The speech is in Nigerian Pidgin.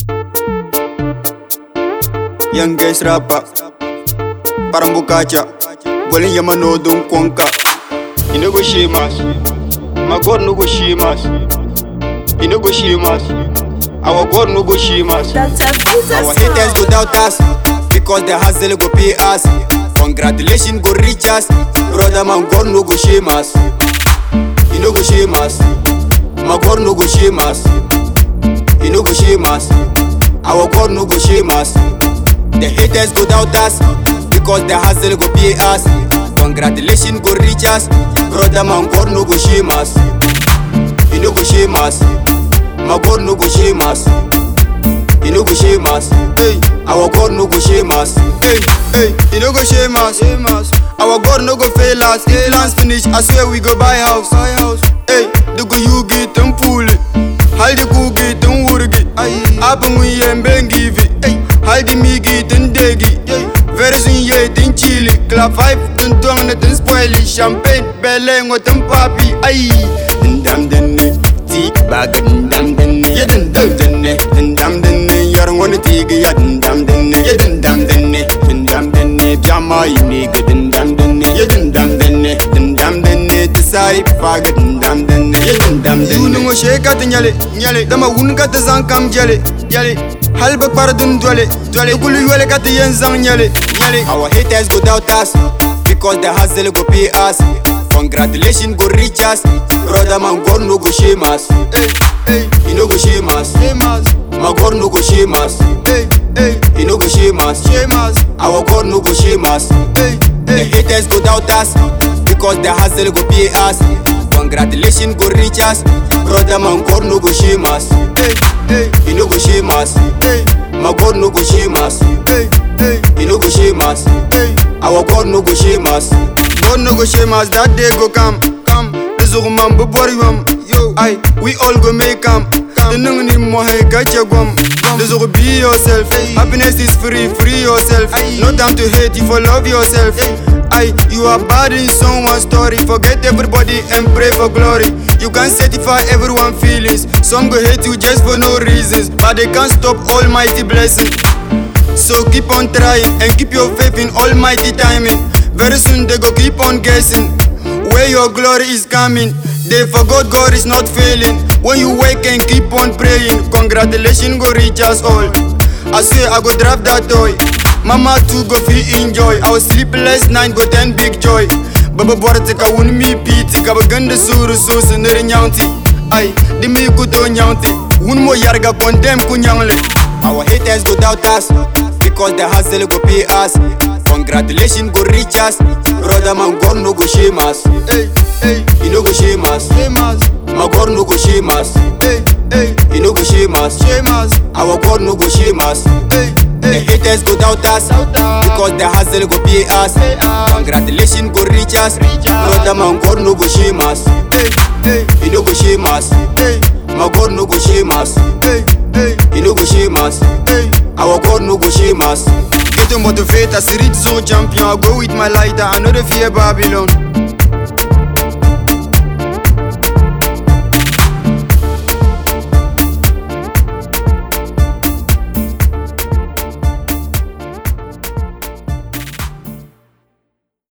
Young guys rapper Parambukacha Golin yama no dun kwanka You no go shame us My God no go shame us You no go shame us Our God no go shame us That's a Jesus Our haters go doubt us Because the hustle go pay us Congratulations go reach us Brother man God no go shame us You no go shame us My God no go shame us You no go shame us Our God no go shame us The haters go doubt us Because the hustle go pay us Congratulations go reach us Brother man God no go shame us You no go shame us My God no go shame us you no go shame us. Hey, our God no go shame us. Hey, hey, you no go shame us. Shame us. Our God no go fail us. If plans finish, I swear we go buy house. Buy house. Hey, the go you get them pull it. Haldi ku get them wurgi. Abang we em bengi vi. Hey, haldi mi get them degi. Very soon ye tin chili. Club five tin tuang na tin spoil it. Champagne belle ngo tin papi. Ay, dam denne. Ti baga dam denne. Ye dam denne. Dam denne. Yar ngoni tigi ya dam denne. Ye dam denne. Dam denne. Jama ini ge dam denne. Ye dam denne. Dam denne. Tisai faga dam denne. Ye dam denne. Yunu ngo sheka ti nyale nyale. Dama wun ka ti zang kam jale jale. Halba par dun dwale dwale. Kulu yole ka ti yen zang nyale nyale. Our haters go doubt us because the hustle go pay us. Congratulations go reach us. Brother man God no go shame us. Hey, hey, he no go shame us. Shame us. My God no go shame us. Hey, hey, he no go shame us. Shame us. Our God no go shame us. Hey, hey. The haters go doubt us because the hustle go pay us. Congratulations go reach us. Brother man God no go shame us. Hey, hey, he no go shame us. Hey, my God no go shame us. Hey, hey, he no go shame us. Hey, our God no go shame us. God no go shame us. That day go come, come. Lezo man bu bori wam. Yo, I, we all go make come. The nung ni mo hay gacha gwam. Lezo be yourself. Happiness is free, free yourself. No time to hate, you for love yourself. I, you are bad in someone's story. Forget everybody and pray for glory. You can satisfy everyone feelings. Some go hate you just for no reasons, but they can't stop Almighty blessing. So keep on trying and keep your faith in Almighty timing. Very soon they go keep on guessing where your glory is coming. They forgot God is not failing. When you wake and keep on praying, congratulations go reach us all. I swear I go draft that toy. Mama too go feel enjoy. Our sleepless night go ten big joy. Baba borte ka wun mi piti ka baganda suru susu nere nyanti. Ay, di mi kuto nyanti. Wun mo yarga condemn ku nyangle. Our haters go doubt us because the hustle go pay us. Congratulations go reach us. Brother man God no go shame us. Hey, hey, he no go shame us. Shame us. My God no go shame us. Hey, hey, he no go shame us. Shame us. Our God no go shame us. Hey, hey, the haters go doubt us because the hustle go pay us. Congratulations go reach us. Brother man God no go shame us. Hey, hey, he no go shame us. Hey, my God no go shame us. Hey, hey, he no go shame us. Hey, our God no go shame us. Get to motivate us, reach zone champion. I go with my lighter, I know the fear Babylon.